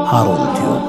ሃሩን ቲዩብ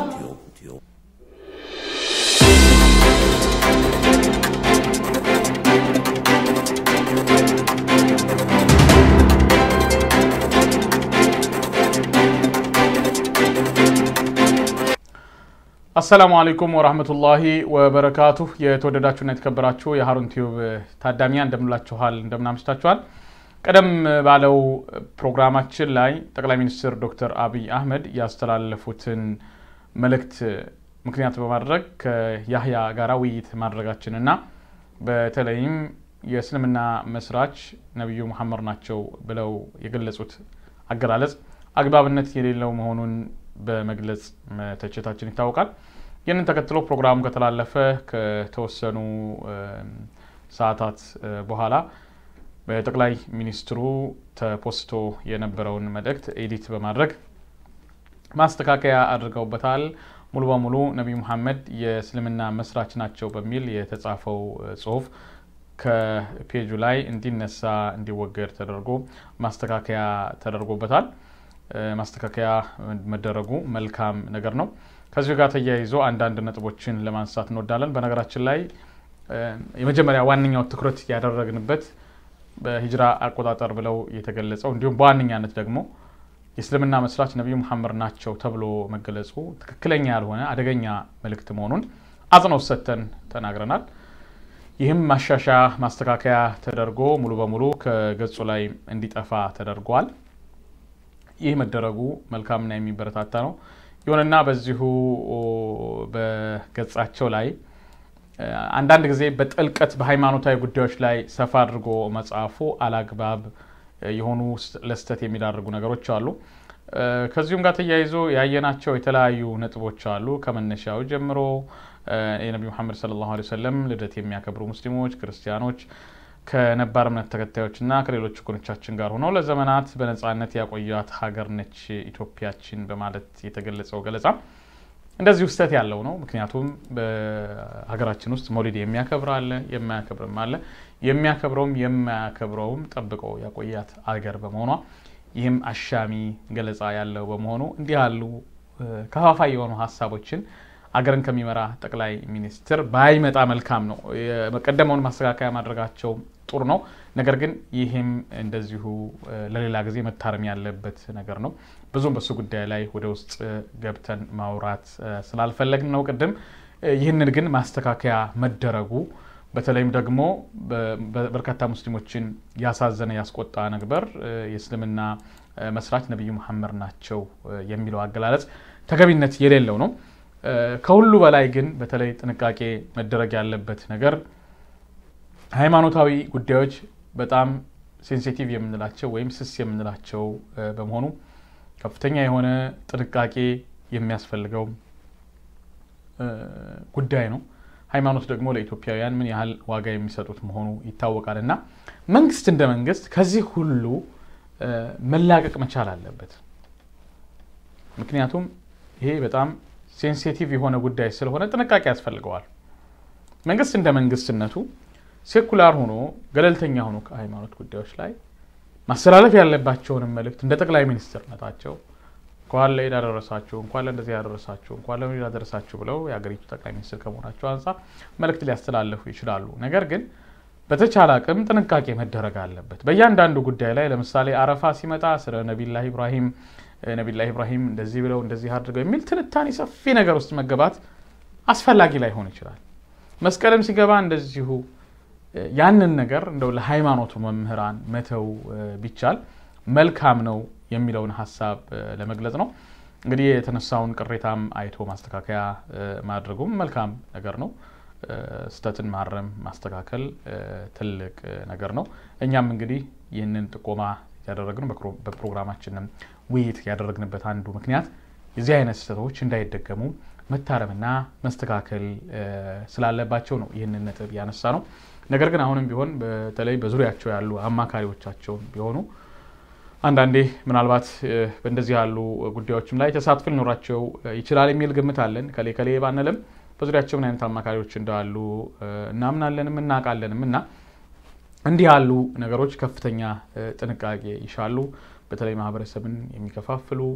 አሰላሙ አለይኩም ወራህመቱላሂ ወበረካቱሁ። የተወደዳችሁና የተከበራችሁ የሃሩን ቲዩብ ታዳሚያን እንደምንላችኋል፣ እንደምናምሽታችኋል። ቀደም ባለው ፕሮግራማችን ላይ ጠቅላይ ሚኒስትር ዶክተር አብይ አህመድ ያስተላለፉትን መልእክት ምክንያት በማድረግ ከያህያ ጋራ ውይይት ማድረጋችንና በተለይም የእስልምና መስራች ነቢዩ መሐመድ ናቸው ብለው የገለጹት አገላለጽ አግባብነት የሌለው መሆኑን በመግለጽ መተቸታችን ይታወቃል። ይህንን ተከትሎ ፕሮግራሙ ከተላለፈ ከተወሰኑ ሰዓታት በኋላ በጠቅላይ ሚኒስትሩ ተፖስቶ የነበረውን መልእክት ኤዲት በማድረግ ማስተካከያ አድርገውበታል። ሙሉ በሙሉ ነቢዩ መሐመድ የእስልምና መስራች ናቸው በሚል የተጻፈው ጽሁፍ ከፔጁ ላይ እንዲነሳ እንዲወገድ ተደርጎ ማስተካከያ ተደርጎበታል። ማስተካከያ መደረጉ መልካም ነገር ነው። ከዚሁ ጋር ተያይዞ አንዳንድ ነጥቦችን ለማንሳት እንወዳለን። በነገራችን ላይ የመጀመሪያ ዋነኛው ትኩረት ያደረግንበት በሂጅራ አቆጣጠር ብለው የተገለጸው እንዲሁም በዋነኛነት ደግሞ የእስልምና መስራች ነቢዩ መሐመድ ናቸው ተብሎ መገለጹ ትክክለኛ ያልሆነ አደገኛ መልእክት መሆኑን አጽንኦት ሰጥተን ተናግረናል። ይህም ማሻሻያ ማስተካከያ ተደርጎ ሙሉ በሙሉ ከገጹ ላይ እንዲጠፋ ተደርጓል። ይህ መደረጉ መልካምና የሚበረታታ ነው። ይሁንና በዚሁ በገጻቸው ላይ አንዳንድ ጊዜ በጥልቀት በሃይማኖታዊ ጉዳዮች ላይ ሰፋ አድርጎ መጽሐፉ አላግባብ የሆኑ ለስተት የሚዳርጉ ነገሮች አሉ። ከዚሁም ጋር ተያይዞ ያየናቸው የተለያዩ ነጥቦች አሉ። ከመነሻው ጀምሮ የነቢ መሐመድ ሰለላሁ ዐለይሂ ወሰለም ልደት የሚያከብሩ ሙስሊሞች፣ ክርስቲያኖች ከነባር እምነት ተከታዮችና ከሌሎች ወገኖቻችን ጋር ሆነው ለዘመናት በነጻነት ያቆያት ሀገር ነች ኢትዮጵያችን በማለት የተገለጸው ገለጻ እንደዚሁ ስህተት ያለው ነው። ምክንያቱም በሀገራችን ውስጥ መውሊድ የሚያከብር አለ፣ የማያከብርም አለ። የሚያከብረውም የማያከብረውም ጠብቆ ያቆያት አገር በመሆኗ ይህም አሻሚ ገለጻ ያለው በመሆኑ እንዲህ ያሉ ከፋፋይ የሆኑ ሀሳቦችን አገርን ከሚመራ ጠቅላይ ሚኒስትር ባይመጣ መልካም ነው። የቀደመውን ማስተካከያ ማድረጋቸው ጥሩ ነው። ነገር ግን ይህም እንደዚሁ ለሌላ ጊዜ መታረም ያለበት ነገር ነው። ብዙም በሱ ጉዳይ ላይ ወደ ውስጥ ገብተን ማውራት ስላልፈለግን ነው ቅድም። ይህንን ግን ማስተካከያ መደረጉ በተለይም ደግሞ በርካታ ሙስሊሞችን ያሳዘነ ያስቆጣ ነበር የእስልምና መስራች ነቢዩ መሐመድ ናቸው የሚለው አገላለጽ ተገቢነት የሌለው ነው። ከሁሉ በላይ ግን በተለይ ጥንቃቄ መደረግ ያለበት ነገር ሃይማኖታዊ ጉዳዮች በጣም ሴንሲቲቭ የምንላቸው ወይም ስስ የምንላቸው በመሆኑ ከፍተኛ የሆነ ጥንቃቄ የሚያስፈልገው ጉዳይ ነው። ሃይማኖት ደግሞ ለኢትዮጵያውያን ምን ያህል ዋጋ የሚሰጡት መሆኑ ይታወቃል እና መንግስት እንደ መንግስት ከዚህ ሁሉ መላቀቅ መቻል አለበት። ምክንያቱም ይሄ በጣም ሴንሲቲቭ የሆነ ጉዳይ ስለሆነ ጥንቃቄ ያስፈልገዋል። መንግስት እንደ መንግስትነቱ ሴኩላር ሆኖ ገለልተኛ ሆኖ ከሃይማኖት ጉዳዮች ላይ ማስተላለፍ ያለባቸውንም መልእክት እንደ ጠቅላይ ሚኒስትርነታቸው እንኳን ለኢድ አደረሳችሁ፣ እንኳን ለእንደዚህ ያደረሳችሁ፣ እንኳን ለኢድ አደረሳችሁ ብለው የሀገሪቱ ጠቅላይ ሚኒስትር ከመሆናቸው አንጻር መልእክት ሊያስተላልፉ ይችላሉ። ነገር ግን በተቻለ አቅም ጥንቃቄ መደረግ አለበት። በእያንዳንዱ ጉዳይ ላይ ለምሳሌ አረፋ ሲመጣ ስለ ነቢላህ ኢብራሂም ነቢላህ ኢብራሂም እንደዚህ ብለው እንደዚህ አድርገው የሚል ትንታኔ ሰፊ ነገር ውስጥ መገባት አስፈላጊ ላይሆን ይችላል። መስቀልም ሲገባ እንደዚሁ ያንን ነገር እንደው ለሃይማኖቱ መምህራን መተው ቢቻል መልካም ነው የሚለውን ሀሳብ ለመግለጽ ነው። እንግዲህ የተነሳውን ቅሬታም አይቶ ማስተካከያ ማድረጉም መልካም ነገር ነው። ስህተትን ማረም ማስተካከል ትልቅ ነገር ነው። እኛም እንግዲህ ይህንን ጥቆማ ያደረግነው በፕሮግራማችንም ውይይት ያደረግንበት አንዱ ምክንያት የዚህ አይነት ስህተቶች እንዳይደገሙ መታረምና መስተካከል ስላለባቸው ነው ይህንን ነጥብ ያነሳ ነው። ነገር ግን አሁንም ቢሆን በተለይ በዙሪያቸው ያሉ አማካሪዎቻቸውን ቢሆኑ አንዳንዴ ምናልባት በእንደዚህ ያሉ ጉዳዮችም ላይ ተሳትፎ ሊኖራቸው ይችላል የሚል ግምት አለን። ከሌ ከሌ ባንልም በዙሪያቸው ምን አይነት አማካሪዎች እንዳሉ እናምናለንም እናውቃለንም እና እንዲህ ያሉ ነገሮች ከፍተኛ ጥንቃቄ ይሻሉ። በተለይ ማህበረሰብን የሚከፋፍሉ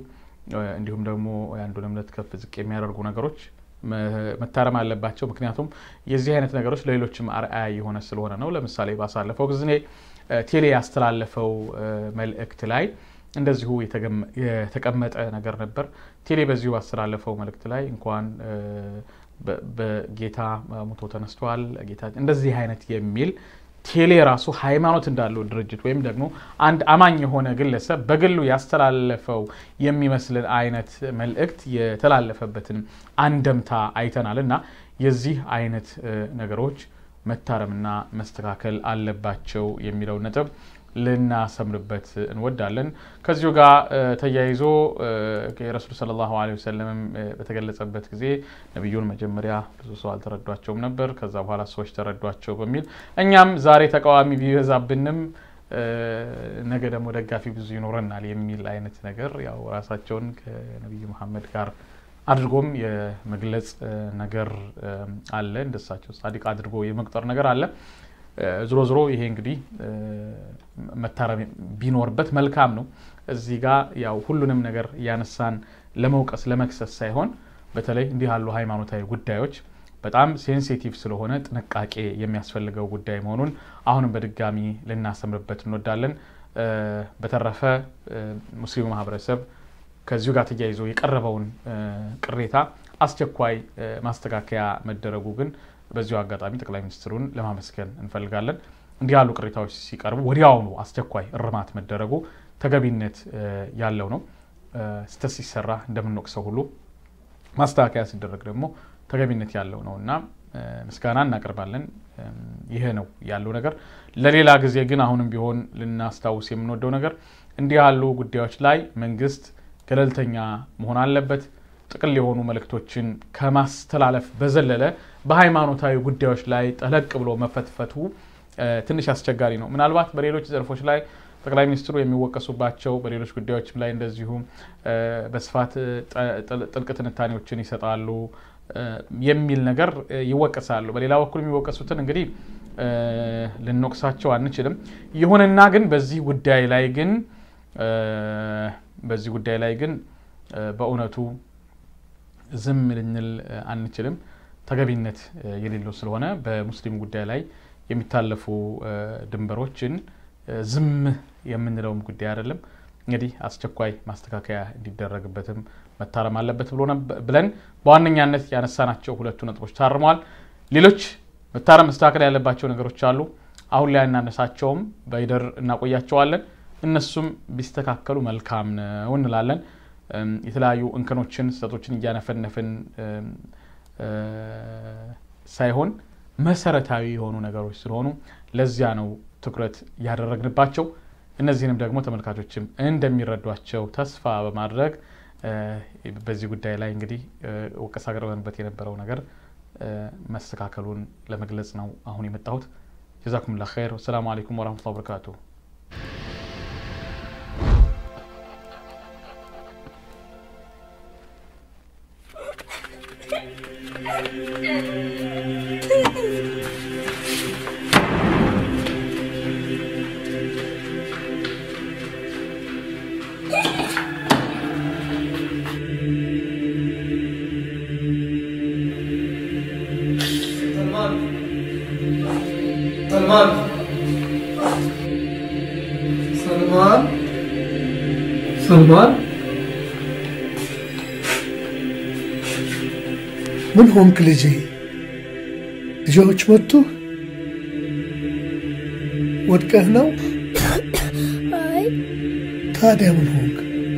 እንዲሁም ደግሞ የአንዱን እምነት ከፍ ዝቅ የሚያደርጉ ነገሮች መታረም አለባቸው። ምክንያቱም የዚህ አይነት ነገሮች ለሌሎችም አርአያ የሆነ ስለሆነ ነው። ለምሳሌ ባሳለፈው ጊዜ ቴሌ ያስተላለፈው መልእክት ላይ እንደዚሁ የተቀመጠ ነገር ነበር። ቴሌ በዚሁ ባስተላለፈው መልእክት ላይ እንኳን በጌታ ሙቶ ተነስቷል ጌታ እንደዚህ አይነት የሚል ቴሌ ራሱ ሃይማኖት እንዳለው ድርጅት ወይም ደግሞ አንድ አማኝ የሆነ ግለሰብ በግሉ ያስተላለፈው የሚመስልን አይነት መልእክት የተላለፈበትን አንደምታ አይተናል እና የዚህ አይነት ነገሮች መታረምና መስተካከል አለባቸው የሚለው ነጥብ ልናሰምርበት እንወዳለን። ከዚሁ ጋር ተያይዞ የረሱል ሰለላሁ ዐለይሂ ወሰለም በተገለጸበት ጊዜ ነቢዩን መጀመሪያ ብዙ ሰው አልተረዷቸውም ነበር፣ ከዛ በኋላ ሰዎች ተረዷቸው በሚል እኛም ዛሬ ተቃዋሚ ቢበዛብንም ነገ ደግሞ ደጋፊ ብዙ ይኖረናል የሚል አይነት ነገር ያው ራሳቸውን ከነቢዩ መሐመድ ጋር አድርጎም የመግለጽ ነገር አለ። እንደሳቸው ጻድቅ አድርጎ የመቁጠር ነገር አለ። ዝሮ ዝሮ ይሄ እንግዲህ መታረም ቢኖርበት መልካም ነው። እዚህ ጋር ያው ሁሉንም ነገር እያነሳን ለመውቀስ ለመክሰስ ሳይሆን በተለይ እንዲህ ያሉ ሃይማኖታዊ ጉዳዮች በጣም ሴንሲቲቭ ስለሆነ ጥንቃቄ የሚያስፈልገው ጉዳይ መሆኑን አሁንም በድጋሚ ልናሰምርበት እንወዳለን። በተረፈ ሙስሊሙ ማህበረሰብ ከዚሁ ጋር ተያይዞ የቀረበውን ቅሬታ አስቸኳይ ማስተካከያ መደረጉ ግን በዚሁ አጋጣሚ ጠቅላይ ሚኒስትሩን ለማመስገን እንፈልጋለን። እንዲህ ያሉ ቅሬታዎች ሲቀርቡ ወዲያውኑ አስቸኳይ እርማት መደረጉ ተገቢነት ያለው ነው። ስህተት ሲሰራ እንደምንወቅሰው ሁሉ ማስተካከያ ሲደረግ ደግሞ ተገቢነት ያለው ነው እና ምስጋና እናቀርባለን። ይህ ነው ያለው ነገር። ለሌላ ጊዜ ግን አሁንም ቢሆን ልናስታውስ የምንወደው ነገር እንዲህ ያሉ ጉዳዮች ላይ መንግስት ገለልተኛ መሆን አለበት። ጥቅል የሆኑ መልእክቶችን ከማስተላለፍ በዘለለ በሃይማኖታዊ ጉዳዮች ላይ ጠለቅ ብሎ መፈትፈቱ ትንሽ አስቸጋሪ ነው። ምናልባት በሌሎች ዘርፎች ላይ ጠቅላይ ሚኒስትሩ የሚወቀሱባቸው በሌሎች ጉዳዮችም ላይ እንደዚሁ በስፋት ጥልቅ ትንታኔዎችን ይሰጣሉ የሚል ነገር ይወቀሳሉ። በሌላ በኩል የሚወቀሱትን እንግዲህ ልንወቅሳቸው አንችልም። ይሁንና ግን በዚህ ጉዳይ ላይ ግን በዚህ ጉዳይ ላይ ግን በእውነቱ ዝም ልንል አንችልም። ተገቢነት የሌለው ስለሆነ በሙስሊም ጉዳይ ላይ የሚታለፉ ድንበሮችን ዝም የምንለውም ጉዳይ አይደለም። እንግዲህ አስቸኳይ ማስተካከያ እንዲደረግበትም መታረም አለበት ብለን በዋነኛነት ያነሳናቸው ሁለቱ ነጥቦች ታርመዋል። ሌሎች መታረም መስተካከል ያለባቸው ነገሮች አሉ። አሁን ላይ እናነሳቸውም በሂደር እናቆያቸዋለን። እነሱም ቢስተካከሉ መልካም ነው እንላለን። የተለያዩ እንከኖችን፣ ስህተቶችን እያነፈነፍን ሳይሆን መሰረታዊ የሆኑ ነገሮች ስለሆኑ ለዚያ ነው ትኩረት ያደረግንባቸው። እነዚህንም ደግሞ ተመልካቾችም እንደሚረዷቸው ተስፋ በማድረግ በዚህ ጉዳይ ላይ እንግዲህ ወቀሳ አቅርበንበት የነበረው ነገር መስተካከሉን ለመግለጽ ነው አሁን የመጣሁት። ጀዛኩሙላህ ኸይር። ወሰላሙ አለይኩም ወረህመቱላሂ ወበረካቱ። سلمان سلمان سلمان ምን ሆንክ ልጄ? ልጆች መጡ? ወድቀህ ነው? አይ ታዲያ ምን ሆንክ?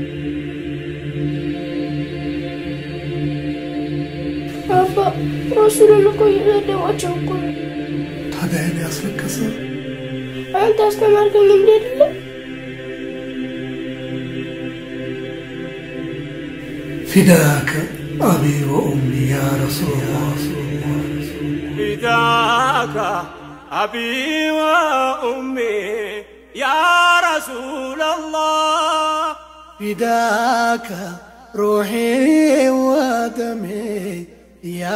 አባ ረሱልን እኮ እየሰደቧቸው እኮ ነው። ታዲያ ይህን ያስለቀሰ አንተ አስተማርከኝ እንዴ አይደለም? ፊዳከ አቢ ወኡሚ ያ ረሱላላህ فداك أبي وأمي يا رسول الله ፊዳከ ሩሒ ወደሜ ያ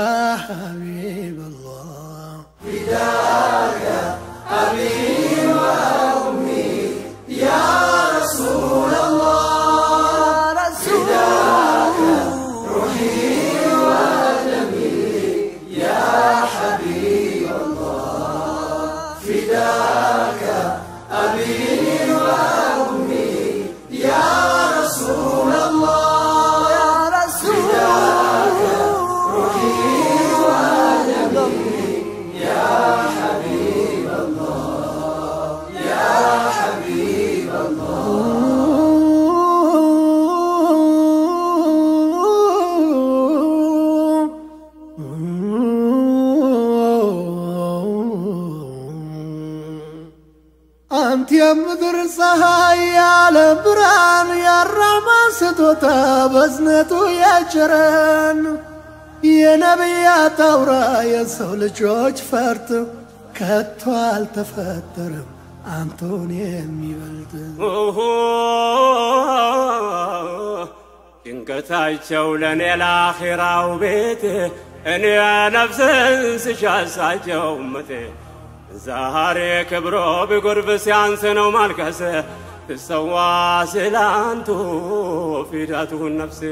ሐቢበላህ فداك የምድር ፀሐይ ያለ ብርሃን ያራማ ስጦታ በዝነቱ ያቸረን የነቢያት አውራ የሰው ልጆች ፈርጥ ከቶ አልተፈጠረም አንቶን የሚበልጥ ጭንቀታቸው ለእኔ ለአኼራው ቤት እኔ ነፍስን ስሻሳቸው እመቴ ዛሬ ክብሮ ቢጎርፍ ሲያንስ ነው ማልቀስ ትሰዋ ስላንቱ ፊዳቱን ነፍሴ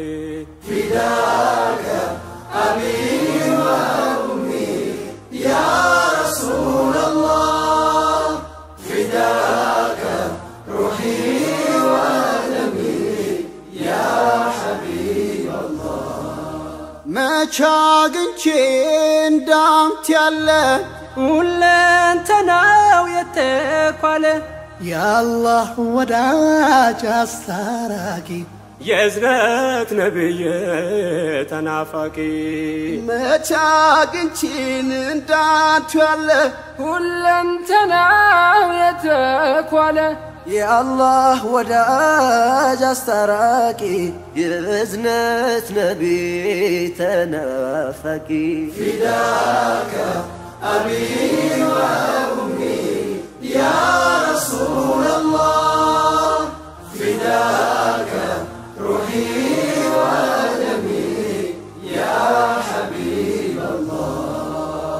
መቻ አግኝቼ እንዳንተ ያለ ሁለንተናው የተኳለ የአላህ ወዳጅ አስታራቂ የእዝነት ነብይ ተናፋቂ መቻ አግኝቼን እንዳንተ ያለ ሁለንተናው የተኳለ የአላህ ወዳጅ አስታራቂ የእዝነት ነቢ ተናፋቂ ፊዳከ አቢ ወኡሚ ያ